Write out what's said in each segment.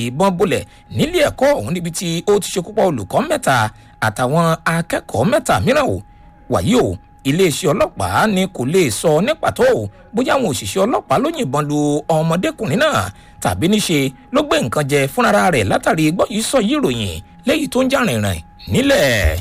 ìbọn bolẹ̀ nílé ẹ̀kọ́ ọ̀hún níbi tí ó ti ṣekú pa olùkọ́ mẹ́ta àtàwọn akẹ́kọ̀ọ́ mẹ́ta mìíràn o wàyí o iléeṣẹ́ ọlọ́pàá ni kò lè sọ ní pàtó bóyá àwọn òṣìṣẹ́ ọlọ́pàá ló yìnbọn lu ọmọdékùnrin náà tàbí níṣe ló gbé nǹkan jẹ fúnra rẹ̀ látàrí gbọ́ yìí sọ yìí ròyìn léyìí tó ń jà rìnrìn nílẹ̀.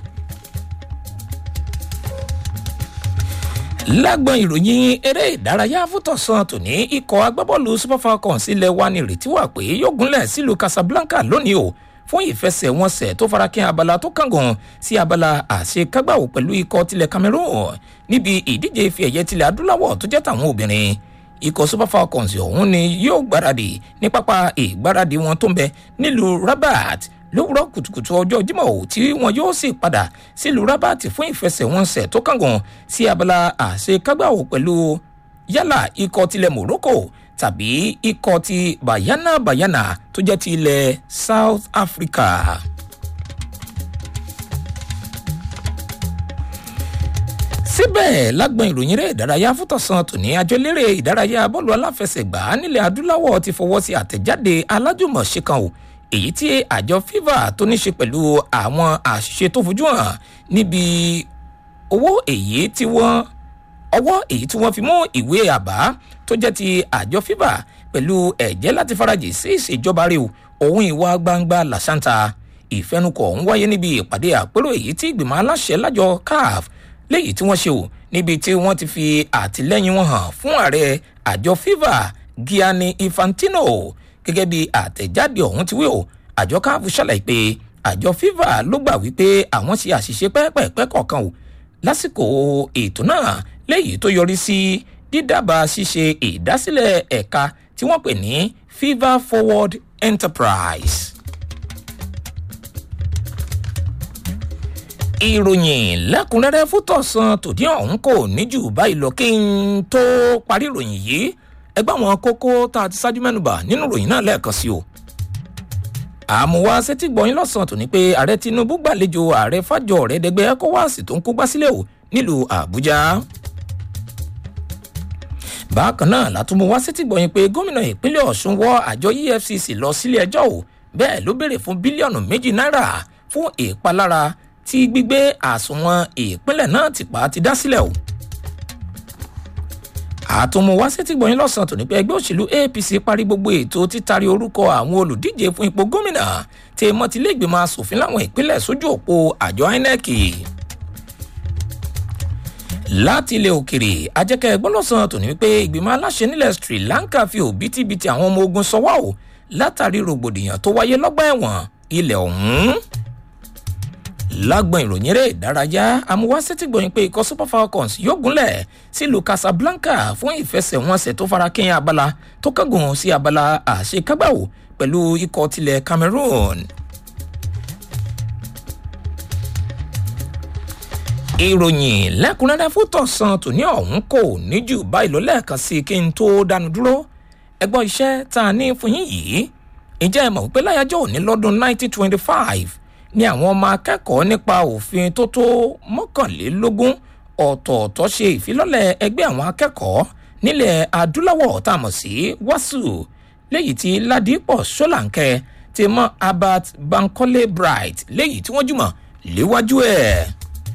lágbọn ìròyìn eré ìdárayá fútọ̀sán tòní ikọ̀ agbábọ́ọ̀lù super falcons ilẹ̀ wa ní ìrètí wà pé yóò gúnlẹ̀ sílùú casablanca lónìí o fún ìfẹsẹ̀wọnsẹ̀ tó farakín abala tó kángan sí abala àṣekágbàwò pẹ̀lú ikọ̀ tilẹ̀ cameroon níbi ìdíje ife ẹ̀yẹ tilẹ̀ adúláwọ̀ tó jẹ́ tàwọn obìnrin ikọ̀ super falcons ọ̀hún ni yóò gbáradì ní pápá ìgbáradì wọn tó ń bẹ nílùú rabat lówùrọ̀ kùtùkùtù ọjọ́ jímọ̀ ò tí wọn yóò sì padà sílùú rabat fún ìfẹsẹ̀wọnsẹ̀ tó kángan sí abala àṣekágbàwò pẹ̀lú yálà ikọ̀ tilẹ̀ morocco tàbí ikọ̀ ti bayana bayana tó jẹ́ ti ilẹ̀ south africa. síbẹ̀ lágbọn ìròyìn rẹ̀ ìdárayá fútọ̀sán tòní àjọ eléré ìdárayá bọ́ọ̀lù aláfẹsẹ̀gbá nílẹ̀ adúláwọ̀ ti fọwọ́ sí àtẹ̀jáde alájùmọ̀ṣe kan o èyí tí àjọ fifa tó ní ṣe pẹ̀lú àwọn àṣìṣe tó fojú hàn níbi owó èyí tí wọ́n ọwọ́ èyí tí wọ́n fi mú ìwé àbá tó jẹ́ ti àjọ fifa pẹ̀lú ẹ̀jẹ́ láti farajì sí ìṣèjọba rẹ̀ òun ìwà gbangba làṣántà ìfẹnukọ̀ ń wáyé níbi ìpàdé àpérò èyí tí ìgbìmọ̀ aláṣẹ lájọ caf léyìí tí wọ́n ṣe o níbi tí wọ́n ti fi àtìlẹ́yìn wọn hàn fún ààrẹ àjọ fifa gianni infantino gẹ́gẹ́ bí àtẹ̀jáde ọ̀hún ti wí o àjọ caf ṣàlàyé pé àjọ fifa ló gbà wípé àwọn ṣe àṣìṣe pẹ́ẹ́pẹ́ẹ́pẹ́ kọ̀ọ̀kan o lásìkò ètò náà léyìí tó yọrí sí dídábàá ṣíṣe ìdásílẹ̀ ẹ̀ka tí wọ́n pè ní fifa forward enterprise. ìròyìn lẹ́kùnrẹ́rẹ́ fútọ̀sán tòdí ọ̀hún kò ní jù báyìí lọ kí n tó parí ìròyìn yìí ẹgbẹ́ àwọn kókó tá a ti ṣáájú mẹ́nuba nínú ìròyìn náà lẹ́ẹ̀kan sí o. àmúwá sétí gbọ̀yìn lọ́sàn-án tòní pé ààrẹ tinubu gbàlejò ààrẹ fàjọ ọ̀rẹ́dẹ́gbẹ́ ecowas tó ń kó gbá sílẹ̀ o nílùú àbújá bákan náà látúmọ̀ wá sétí gbọ̀yìn pé gómìnà ìpínlẹ̀ ọ̀ṣun wọ àjọ efcc lọ sílé ẹjọ́ o bẹ́ẹ̀ ló béèrè fún bílíọ̀nù méjì náírà fún ìpalára tí gbígbé àsùnwọ̀n ìpínlẹ̀ náà ti pa ti dá sílẹ̀ o. àtúmọ̀ wá sétí gbọ̀yìn lọ́sàn-án tó ní pé ẹgbẹ́ òṣèlú apc parí gbogbo ètò títari orúkọ àwọn olùdíje fún ipò gómìnà tí mọ́tìlẹ́gbẹ̀mọ asòfin láwọn ìpínlẹ̀ sójú òpó àjọ inec láti ilẹ̀ òkèrè ajẹ́kẹ́ ẹgbọ́lọ́sàn tó ní wípé ìgbìmọ̀ aláṣẹ nílẹ̀ sri lanka fi òbítíbitì àwọn ọmọ ogun sọwọ́ o látàrí rògbòdìyàn tó wáyé lọ́gbà ẹ̀wọ̀n ilẹ̀ ọ̀hún. lágbọn ìròyìn eré ìdárayá amúwásẹ́tì gbọ̀yìn pé ikọ̀ super falcons yóò gúnlẹ̀ sílùú casablanca fún ìfẹsẹ̀wọnsẹ̀ tó fara kẹ́yìn abala tó kángun sí abala àṣekágbàwò pẹ̀lú ikọ̀ tilẹ̀ cameroon. ìròyìn lẹ́kùnrẹ́rẹ́ fún tọ̀sán tòní ọ̀hún kò ní jù báyìí lọ lẹ́ẹ̀kan sí kí n tó dánu dúró ẹgbọ́n iṣẹ́ tá a ní fún yín yìí ìjẹ́ ẹ mọ̀ wípé láyájọ́ òní lọ́dún 1925 ni àwọn ọmọ akẹ́kọ̀ọ́ nípa òfin tó tó mọ́kànlélógún ọ̀tọ̀ọ̀tọ̀ ṣe ìfilọ́lẹ̀ ẹgbẹ́ àwọn akẹ́kọ̀ọ́ nílẹ̀ adúláwọ̀ tá a mọ̀ sí wàsù léyìí tí ládìpọ̀ ṣọ́làǹkẹ́ ti mọ́ albert bankole bright léyìí tí wọ́n jùmọ̀ léwájú ẹ̀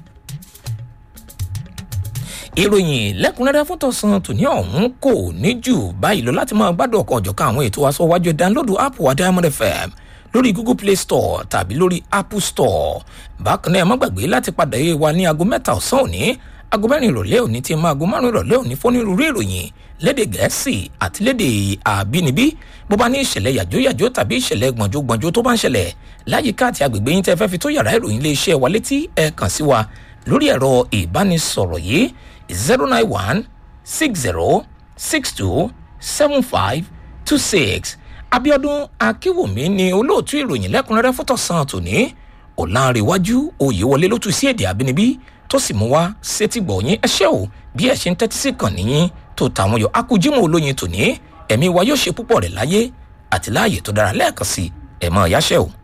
ìròyìn lẹ́kùnrẹ́rẹ́ fún tọ̀sán tòní ọ̀hún kò ní jù báyìí lọ láti máa gbádùn ọkọ̀ ọ̀jọ̀kan àwọn ètò aṣọ wájú dánlódù app wa diamond fm lórí google play store tàbí lórí apple store bákan náà ẹ má gbàgbé láti padà yé wa ní aago mẹ́ta ọ̀sán òní aago mẹ́rin ìrọ̀lẹ́ òní ti máa aago márùn ìrọ̀lẹ́ òní fónírúurú ìròyìn léde gẹ̀ẹ́sì àti léde àbínibí bó bá ní ìṣẹ̀lẹ̀ yàjóyàjó tàbí ìṣẹ̀lẹ̀ gbọ̀njógbọ̀njó tó bá ń ṣẹlẹ̀ láyìíká àti agbègbè yín tẹ́ fẹ́ fi tó yàrá ìròyìn ilé iṣẹ́ wa létí ẹ kàn sí wa lórí ẹ̀rọ ìbánisọ̀rọ̀ yìí zero nine one six zero six two seven five two six abiodun akínwùmí ni olóòtú ìròyìn lẹ́kùnrẹ́rẹ́ fótọ̀sán tòní ọ̀làǹrẹ̀wájú oyèwọlé ló tún sí èdè àbínibí tó sì mú wá sétí gbọ̀nyìn ẹṣẹ́ o bí ẹ̀ ṣe ń tẹ́tí sí kàn níyìn tó tàwọn yọ akújímọ̀ olóyin tòní ẹ̀mí wa yóò ṣe púpọ̀ rẹ̀ láyé àti láàyè tó dára lẹ́ẹ̀kan sí ẹ̀mọ́ ìyáṣẹ́ o.